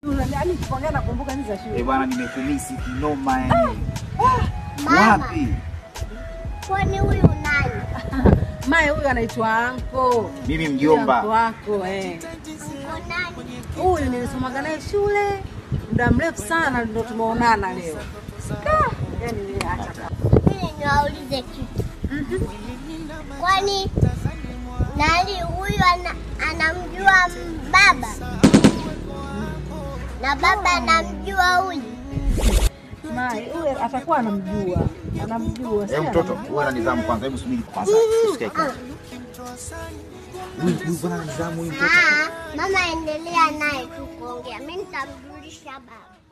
Yaani tukiongea nakumbuka hizi za Eh shule. bwana, nimekumisi kinoma yani. Mama, Wapi? kwani huyu nani? Mae huyu anaitwa anko. Mimi Anko mjomba. wako eh. Uko nani? Huyu nilisomaga naye shule muda mrefu sana, ndo tumeonana leo. Ah, Yaani yeye acha Mimi niwaulize kitu. Kwani nani huyu ana, anamjua m- baba na baba anamjua huyu? Mae huyu atakuwa anamjua, anamjua. si Hebu mtoto, anamjua. uwe na nidhamu kwanza. Hebu subiri kwanza. Usikae kwanza. Huyu huyu bwana na nidhamu huyu mtoto. Ah, mama endelea naye tu kuongea, mimi nitamjulisha baba.